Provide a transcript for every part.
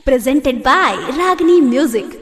presented by Ragini Music.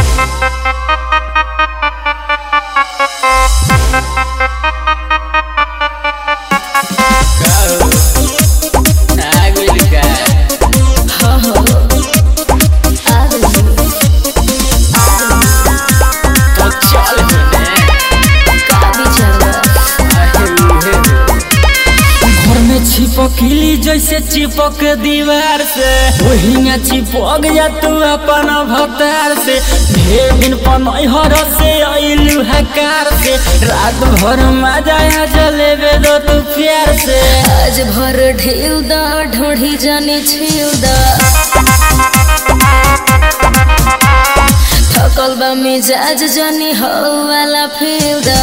घर में छिपकली जैसे चिपक दीवार से वही में चिपक जा तू अपन भतार से ढेर दिन पनहर से अइलू हकार से रात भर मजा आ जलेबे दो तू प्यार से आज भर ढेउ दा ढोढ़ी जाने छेउ दा थकल बा मिजाज जाने हो वाला फेउ दा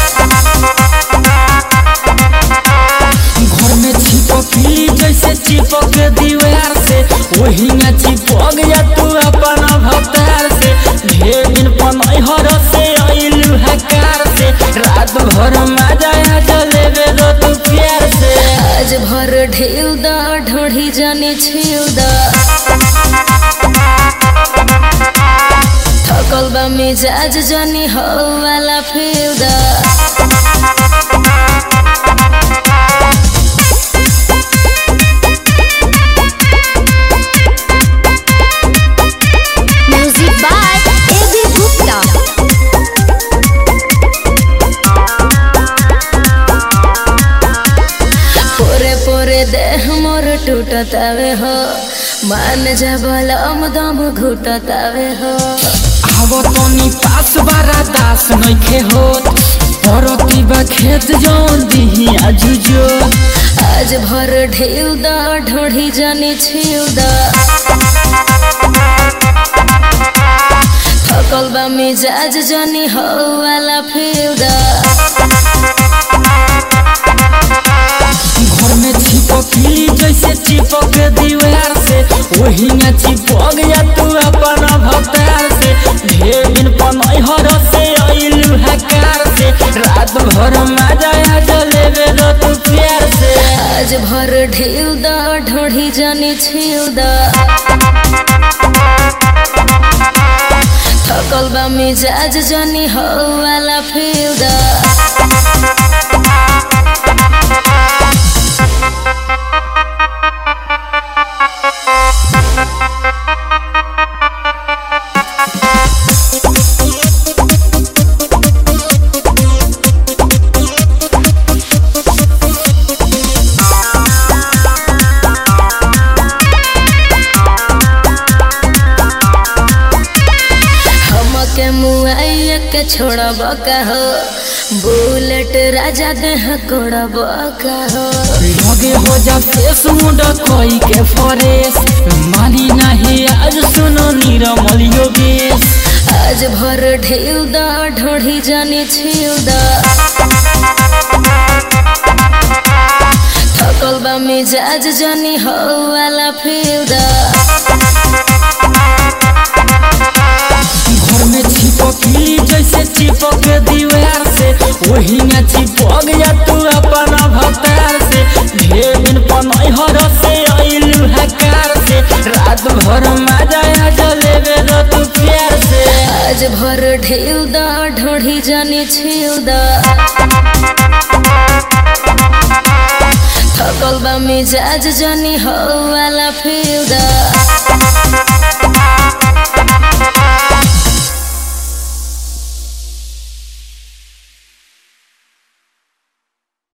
घर में छिपकली जैसे चिपक दीवार से वही में चिपक जा तू अपन भतार से ढेर दिन पनहर से अइलू हकार से रात भर मजा आ जलेबे दो तू प्यार से आज भर ढेउ दा ढोढ़ी जाने छेउ दा थकल बा मिजाज जाने हो वाला फेउ दा Music by A.B. Gupta. पोरे पोरे देह मोर टूटतावे हो मान जा बलम दम घुटतावे हो आवो तनी पास बारा दास नइखे होत परती बा खेत जौन दिही आजुजो आज भर ढेउ दा ढोढ़ी जाने छेउ दा थकल बा मिजाज जाने हो वाला फेउ दा घर में छिपकली जैसे चिपक दीवार से वही में चिपक जा तू अपन भतार से ढेर दिन पनहर से अइलू हकार से रात भर मजा आ जलेबे दो तू प्यार से आज भर ढेउ दा ढोढ़ी जाने छेउ दा थकल बा मिजाज जाने हो वाला फेउ दा हमके मुआइया के छोड़ब का हो बुलेट राजा देह कोड़ब का हो लगे हो जा फेस मुंडा कोई के फरेस मानी नहीं आज सुनो नीरमल योगेश आज भर ढेउ दा ढोढ़ी जाने छेउ दा थकल बा मिजाज जाने हो वाला फेउ दा घर में छिपकली जैसे चिपक दीवार से वही में चिपक जा तू अपन भतार से ढेर दिन पनहर से अइलू हकार से रात भर मजा आ जलेबे दो तू प्यार से आज भर ढेउ दा ढोढ़ी जाने छेउ दा थकल बा मिजाज जाने हो वाला फेउ दा